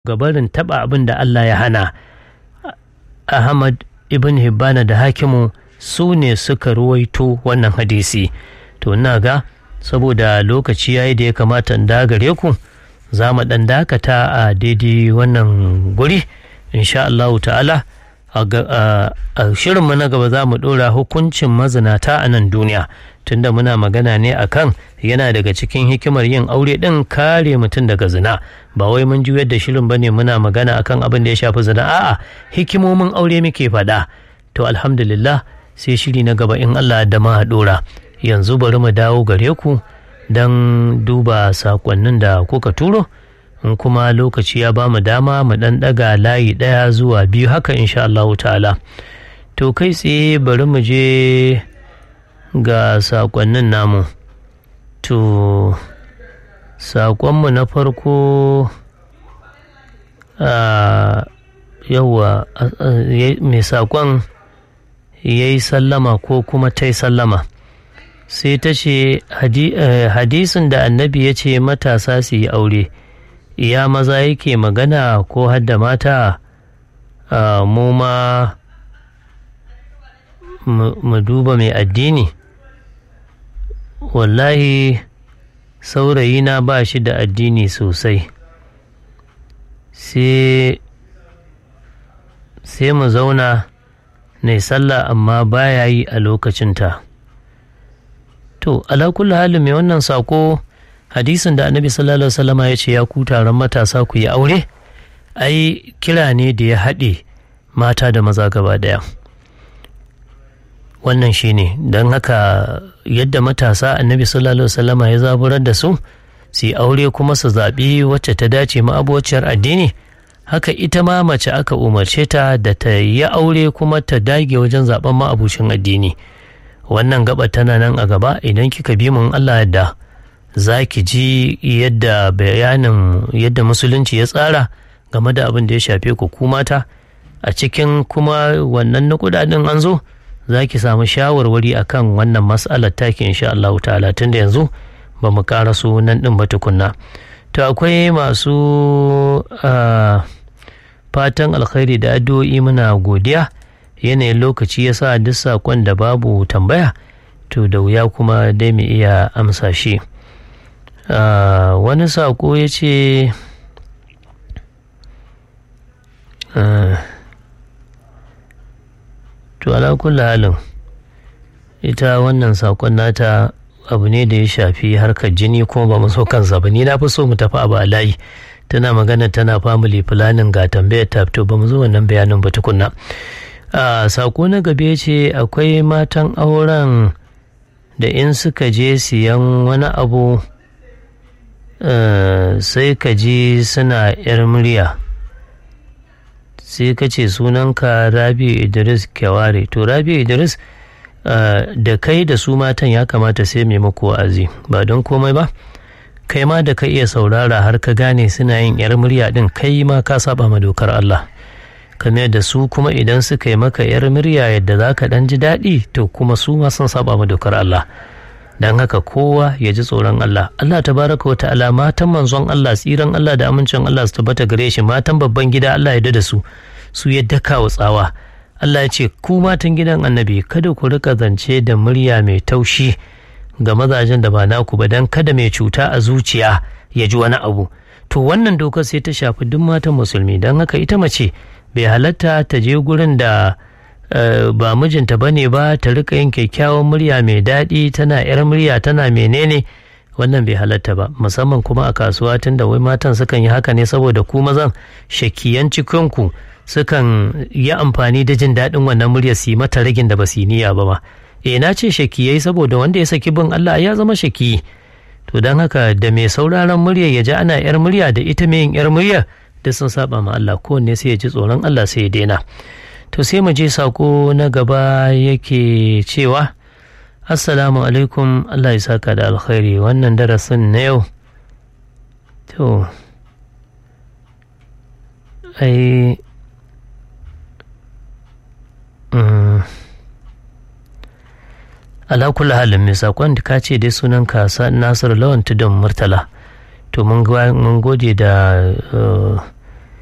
gabarin taɓa abin da Allah ya hana Ahmad ibn Hibbana da hakimu su ne suka ruwaito wannan hadisi to ina ga saboda lokaci yayi da ya kamata in gare ku za mu ɗan dakata a daidai wannan guri insha Allah ta'ala a shirinmu na gaba za mu ɗora hukuncin mazinata a nan duniya tunda muna magana ne akan yana daga cikin hikimar yin aure ɗin kare mutum daga zina ba wai mun juyar da shirin bane muna magana akan abin da ya shafi zina a'a hikimomin aure muke faɗa to alhamdulillah sai shiri na gaba in Allah da ma ɗora yanzu bari mu dawo gare ku don duba sakonnin da kuka turo in kuma lokaci ya ba mu dama mu ɗan ɗaga layi ɗaya zuwa biyu haka insha Allah ta'ala to kai tsaye bari mu je ga sakonnin namu to sakonmu na farko yauwa mai sakon ya yi sallama ko kuma ta yi sallama sai ta ce hadisin da annabi ya ce matasa su yi aure iya maza yake magana ko hadda mata mu ma mu duba mai addini wallahi saurayina ba shi da addini sosai sai mu zauna na sallah amma baya yi a lokacinta to ala kulli halin mai wannan sako hadisin da annabi sallallahu alaihi wasallama ya ce ya ku taron matasa ku yi aure ai kira ne da ya haɗe mata da maza gaba daya wannan shine don haka yadda matasa annabi sallallahu alaihi wasallama ya zaburar da su su yi aure kuma su zaɓi wacce ta dace ma'abociyar addini haka ita ma mace aka umarce ta da ta yi aure kuma ta dage wajen zaben ma'abucin addini wannan gaba tana nan a gaba idan kika bi mun Allah yadda za ki ji yadda bayanin yadda musulunci ya tsara game da abin da ya shafe ku ku mata a cikin kuma wannan na kudaden an zo za ki samu shawarwari akan wannan mas'alar taki insha Allah ta'ala tunda yanzu ba mu ƙara su nan ɗin ba tukunna to akwai masu fatan alkhairi da addu'o'i muna godiya yanayin lokaci ya sa duk saƙon da babu tambaya to da wuya kuma dai mu iya amsa shi wani saƙo ya ce to ala kulli halin ita wannan saƙon nata abu ne da ya shafi harkar jini kuma ba mu so kansa ba ni na fi so mu tafi abu a layi tana magana tana family planning ga tambayar ta to ba mu zo wannan bayanin ba tukunna a sako na gabe ce akwai matan auren da in suka je siyan wani abu sai ka ji suna yar murya sai ka ce sunanka rabi idris kyaware to rabi idris Uh, da kai da su matan ya kamata sai mai muku wa'azi ba don komai ba kai ma da ka iya saurara har ka gane suna yin yar murya din kai ma ka saba ma dokar Allah kamar da su kuma idan suka yi maka yar murya yadda za ka dan ji daɗi to kuma su ma sun saba ma dokar Allah don haka kowa ya ji tsoron Allah Allah tabaraka wa ta'ala matan manzon Allah tsiran Allah da amincin Allah su tabbata gare shi matan babban gida Allah ya da su su ya daka wa tsawa Allah ya ce ku matan gidan annabi kada ku rika zance da murya mai taushi ga mazajen da ba naku ba don kada mai cuta a zuciya ya ji wani abu to wannan dokar sai ta shafi duk matan musulmi don haka ita mace bai halatta ta je gurin da ba mijinta ba ne ba ta rika yin kyakkyawan murya mai daɗi tana yar murya tana menene wannan bai halatta ba musamman kuma a kasuwa tunda wai matan sukan yi haka ne saboda ku mazan shakiyan cikinku sukan yi amfani da jin daɗin wannan muryar su yi mata ragin da ba su niyya ba ma eh na ce shakiyai saboda wanda ya saki bin Allah ya zama shaki to don haka da mai sauraron murya ya ji ana yar murya da ita mai yin yar murya da sun saba ma Allah kowanne sai ya ji tsoron Allah sai ya daina to sai mu je sako na gaba yake cewa assalamu alaikum Allah ya saka da alkhairi wannan darasin na yau to ai ala kula halin mai sakon da ka ce dai sunan kasa nasiru lawan tudun murtala to mun gode da